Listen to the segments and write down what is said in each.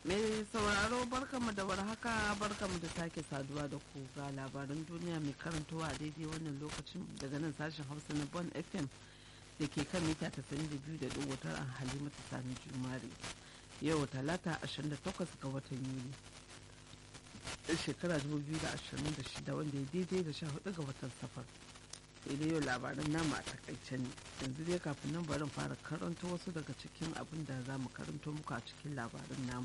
mai sauraro barkamu da warhaka barkamu da sake saduwa da ku ga labaran duniya mai karantowa a daidai wannan lokacin daga nan sashen hausa na bon fm da ke kan mita 92.9 a halimatu sani jumare yau talata 28 ga watan yuli shekara 2026 wanda ya daidai da 14 ga watan safar sai yau labaran namu a takaice ne yanzu dai kafin nan barin fara karanta wasu daga cikin abin da za mu karanto muku a cikin labaran namu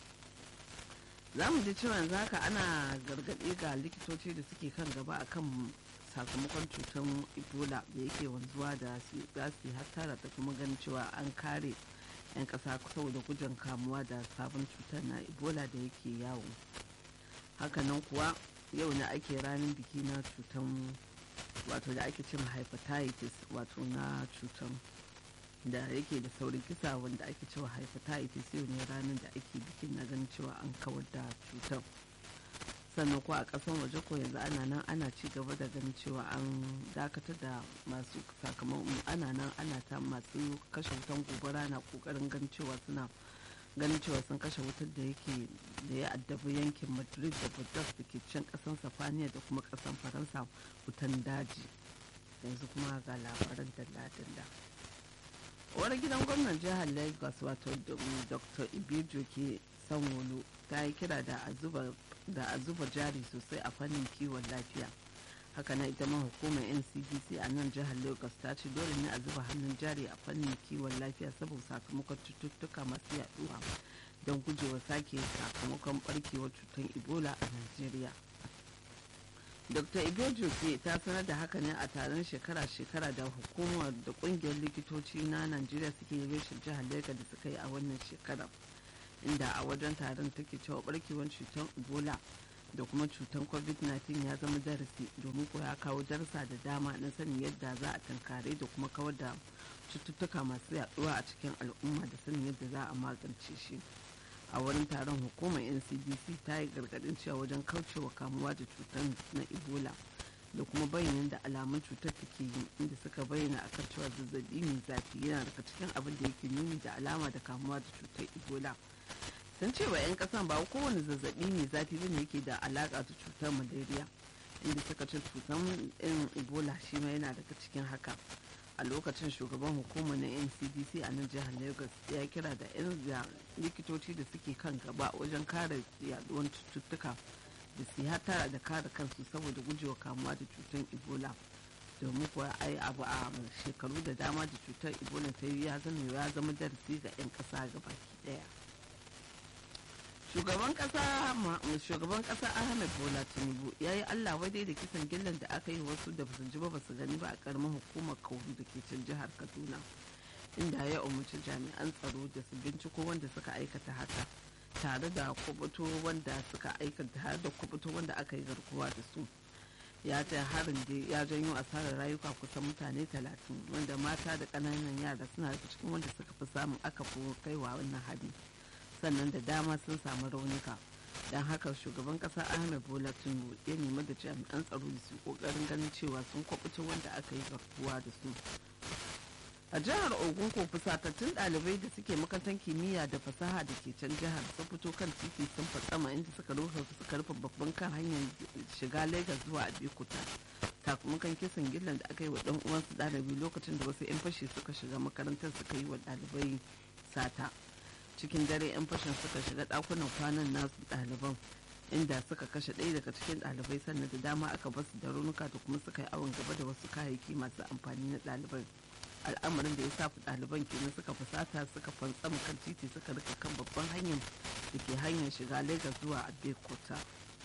za mu ji cewa yanzu haka ana gargaɗe ga likitoci da suke kan gaba akan sakamakon cutar ebola da yake wanzuwa da za su yi hattara da kuma ganin cewa an kare 'yan ƙasa saboda gujin kamuwa da sabon cutar na ebola da yake yawo hakanan kuwa yau ne ake ranar biki na cutar wato da ake cin hepatitis wato na cutar da yake da saurin kisa wanda ake cewa hepatitis yau ne ranar da ake bikin na ganin cewa an kawar da cutar sannan ko a kasan waje ko yanzu ana nan ana ci gaba da ganin cewa an dakatar da masu sakamakon ana nan ana ta masu kashe wutan gobara na kokarin ganin cewa suna ganin cewa sun kashe wutar da yake da ya addabi yankin madrid da budapest da ke can kasan safaniya da kuma kasan faransa wutan daji yanzu kuma ga labaran dalla-dalla wani gidan gwamnan jihar lagos wato dr ibijo ke sanwolo ta yi kira da a zuba jari sosai a fannin kiwon lafiya haka na ita ma hukumar ncdc a nan jihar lagos ta ce dole ne a zuba hannun jari a fannin kiwon lafiya saboda sakamakon cututtuka masu yaduwa don gujewa sake sakamakon barkewar cutar ebola a nigeria dr ibejo ke ta sanar da haka ne a taron shekara-shekara da hukumar da kungiyar likitoci na najeriya suke yi reshen jihar lagos da suka yi a wannan shekarar inda a wajen taron take cewa barkewar cutar ebola da kuma cutar covid-19 ya zama darasi domin ko ya kawo darasa da dama na sanin yadda za a tankare da kuma kawar da cututtuka masu yaduwa a cikin al'umma da sanin yadda za a magance shi a wurin taron hukumar ncdc ta yi gargadin cewa wajen kaucewa kamuwa da cutar na ebola da kuma bayanin da alamun cutar take yi inda suka bayyana a kan cewa zazzabi mai zafi yana daga cikin abin da yake nuni da alama da kamuwa da cutar ebola sun ce wa 'yan kasan ba kowane zazzabi mai zafi bane yake da alaka da cutar malaria inda suka ce cutar irin ebola shi ma yana daga cikin haka a lokacin shugaban hukumar na ncdc a nan jihar lagos ya kira da 'yan likitoci da suke kan gaba wajen kare yaduwar cututtuka da su hatara da kare kansu saboda gujewa kamuwa da cutar ebola domin kuwa ai abu a shekaru da dama da cutar ebola ta yi ya zama ya zama darasi ga 'yan kasa gabaki daya shugaban kasa shugaban kasa ahmed bola tinubu ya yi allah wadai da kisan gillan da aka yi wasu da basu ji ba basu gani ba a karamar hukumar kauru da ke can jihar kaduna inda ya umarci jami'an tsaro da su binciko wanda suka aikata haka tare da kubuto wanda suka aikata tare da kubuto wanda aka yi garkuwa da su ya ce harin da ya janyo asarar rayuka kusan mutane talatin wanda mata da ƙananan yara suna daga cikin wanda suka fi samun aka fi kaiwa wannan hari sannan da dama sun samu raunuka don haka shugaban kasa ahmed bola tinubu ya nemi da jami'an tsaro da su kokarin ganin cewa sun kwabuta wanda aka yi garkuwa da su a jihar ogun ko fusatattun ɗalibai da suke makarantar kimiyya da fasaha da ke can jihar sun fito kan titi sun fatsama inda suka rufe suka rufe babban kan hanyar shiga lagos zuwa abekuta sakamakon kisan gillan da aka yi wa ɗan uwansu ɗalibi lokacin da wasu 'yan fashi suka shiga makarantar suka yi wa ɗalibai sata cikin dare 'yan fashin suka shiga dakunan kwanan nasu ɗaliban inda suka kashe ɗaya daga cikin ɗalibai sannan da dama aka basu da raunuka da kuma suka yi awon gaba da wasu kayayyaki masu amfani na ɗalibai al'amarin da ya sa ɗaliban kenan suka fusata suka fantsama kan titi suka rika kan babban hanyar da ke hanyar shiga lagos zuwa abeokuta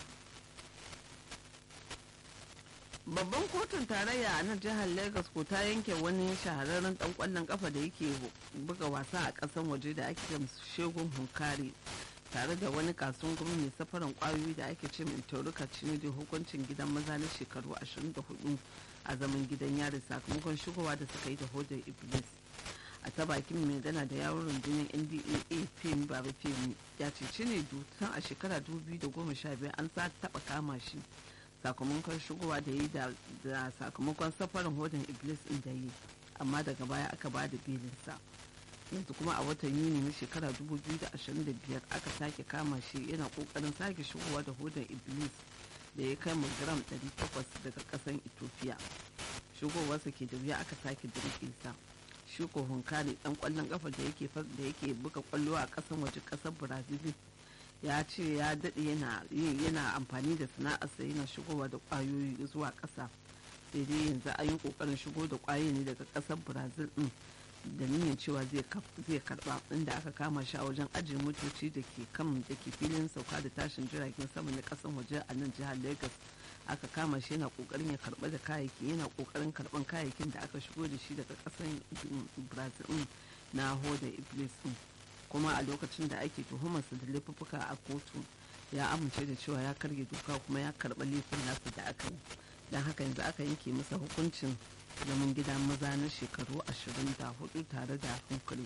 babban kotun tarayya a nan jihar lagos ko ta yanke wani shahararren dan kwallon kafa da yake buga wasa a kasan waje da ake shegun hunkari tare da wani kasuwan gumi mai safaran kwayoyi da ake ce mai tauruka da hukuncin gidan maza na shekaru 24 a zaman gidan yari sakamakon shigowa da suka yi da hodar iblis a ta bakin mai gana da yawon rundunar ndaa fim baba fim ya ce cine tun a shekara 2015 an sa taba kama shi sakamakon shigowa da yi da sakamakon safarin hodin iblis din da yi amma daga baya aka ba da belinsa yanzu kuma a watan yuni na shekara 2025 aka sake kama shi yana kokarin sake shigowa da hodar iblis da ya kai gram 800 daga kasan ethiopia shigowarsa ke da wuya aka sake dirke sa shuko hunkari dan kwallon kafa da yake da yake buga kwallo a kasan waje kasar brazil ya ce ya daɗe yana yana amfani da sana'arsa yana shigowa da kwayoyi zuwa ƙasa sai dai yanzu an yi ƙoƙarin shigo da kwayoyi ne daga ƙasar brazil din da niyyar cewa zai karba inda aka kama shi a wajen ajiye motoci da ke kan da ke filin sauka da tashin jiragen sama na kasan waje a nan jihar lagos aka kama shi yana kokarin ya karba da kayayyaki yana kokarin karban kayayyakin da aka shigo da shi daga kasan brazil na hoda iblis din kuma a lokacin da ake tuhumarsa da laifuffuka a kotu ya amince da cewa ya karge doka kuma ya karba laifin nasa da aka yi don haka yanzu aka yanke masa hukuncin zaman gida maza na shekaru 24 tare da hankali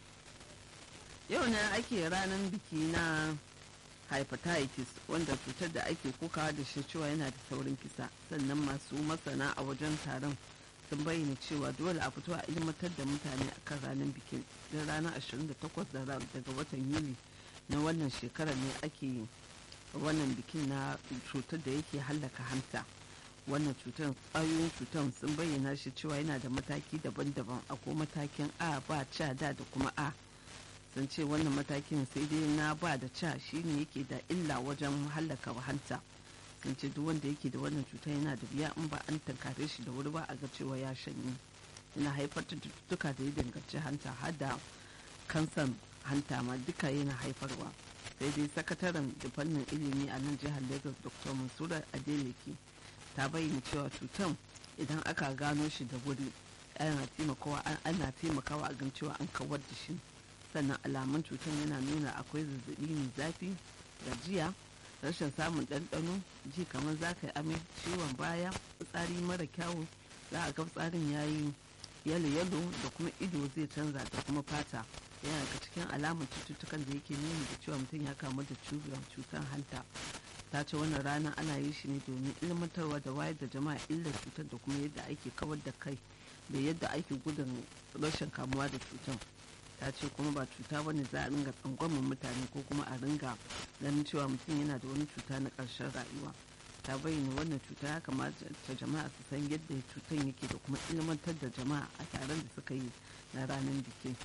yau ne ake ranar biki na hepatitis wanda cutar da ake kokawa da shi cewa yana da saurin kisa sannan masu masana a wajen taron sun bayyana cewa dole a fito a ilmantar da mutane akan ranar bikin don ranar 28 daga watan yuli na wannan shekarar ne ake wannan bikin na cutar da yake hallaka hanta wannan cutar ƙwayoyin cutar sun bayyana shi cewa yana da mataki daban-daban akwai matakin a ba ca da da kuma a sun ce wannan matakin sai dai na ba da ca shine yake da illa wajen hallaka hanta sun ce duk wanda yake da wannan cuta yana da biya in ba an tankare shi da wuri ba a ga cewa ya shanye yana haifar da cututtuka da ya danganci hanta har da kansan hanta ma duka yana haifarwa sai dai sakataren da fannin ilimi a nan jihar lagos dr mansura adeleke ta bayyana cewa cutan idan aka gano shi da wuri ana taimakawa ana taimakawa a gan cewa an kawar da shi sannan alamun cutan yana nuna akwai zazzabi mai zafi gajiya rashin samun ɗanɗano ji kamar za ka yi amai ciwon baya fitsari mara kyawu za a ga tsarin ya yi yalo yalo da kuma ido zai canza da kuma fata yana daga cikin alamun cututtukan da yake nuna da cewa mutum ya kamu da cutar hanta ta ce wannan rana ana yi shi ne domin ilmantarwa da wayar da jama'a illar cutar da kuma yadda ake kawar da kai da yadda ake gudun rashin kamuwa da cutar ta ce kuma ba cuta ba ne za a ringa tsangwamin mutane ko kuma a ringa ganin cewa mutum yana da wani cuta na ƙarshen rayuwa ta bayyana wannan cuta ya kamata ta jama'a su san yadda cutar yake da kuma ilmantar da jama'a a taron da suka yi na ranar bikin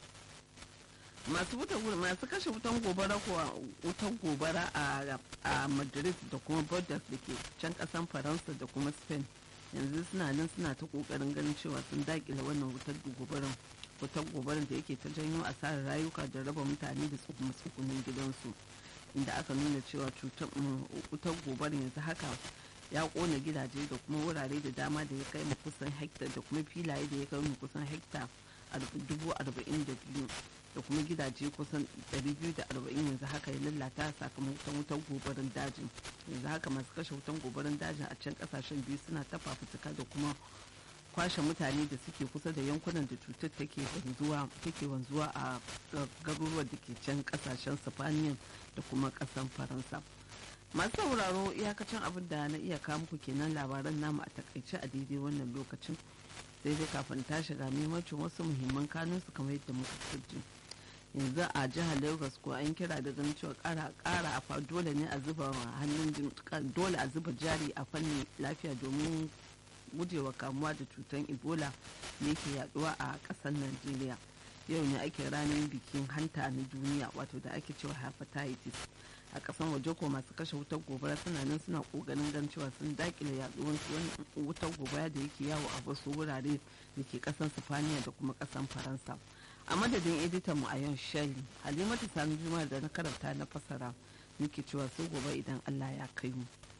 masu masu kashe wutan gobara kuwa wutan gobara a madrid da kuma bordeaux da ke can kasan faransa da kuma spain yanzu suna nan suna ta kokarin ganin cewa sun dakile wannan wutar gobaran wutar gobaran da yake ta janyo asarar rayuka da raba mutane da tsukunin gidansu inda aka nuna cewa wutar gobaran yanzu haka ya kona gidaje da kuma wurare da dama da ya kai mu kusan hekta da kuma filaye da ya kai mu kusan hekta dubu arba'in da biyu da kuma gidaje kusan 240 yanzu haka ya lalata sakamakon wutan gobarin dajin yanzu haka masu kashe wutan gobarin dajin a can kasashen biyu suna ta fafutuka da kuma kwashe mutane da suke kusa da yankunan da cutar take wanzuwa take wanzuwa a garuruwan da ke can kasashen sifaniyan da kuma kasan faransa masu sauraro iyakacin abin da na iya kawo muku kenan labaran namu a takaice a daidai wannan lokacin sai dai kafin ta shiga maimacin wasu muhimman kanunsu kamar yadda muka kirji yanzu a jihar lagos ko an kira da ganin cewa kara kara a dole ne a zuba hannun dole a zuba jari a fannin lafiya domin gujewa kamuwa da cutar ebola ne ke yaduwa a kasar najeriya yau ne ake ranar bikin hanta na duniya wato da ake cewa hepatitis a kasan waje ko masu kashe wutar gobara suna nan suna kokarin gan cewa sun dakile yaduwar wutar gobara da yake yawo a wasu wurare da ke kasan sifaniya da kuma kasan faransa a madadin editan mu a yau shali halimatu sani juma'a da na karanta na fasara muke cewa sai gobe idan allah ya kai mu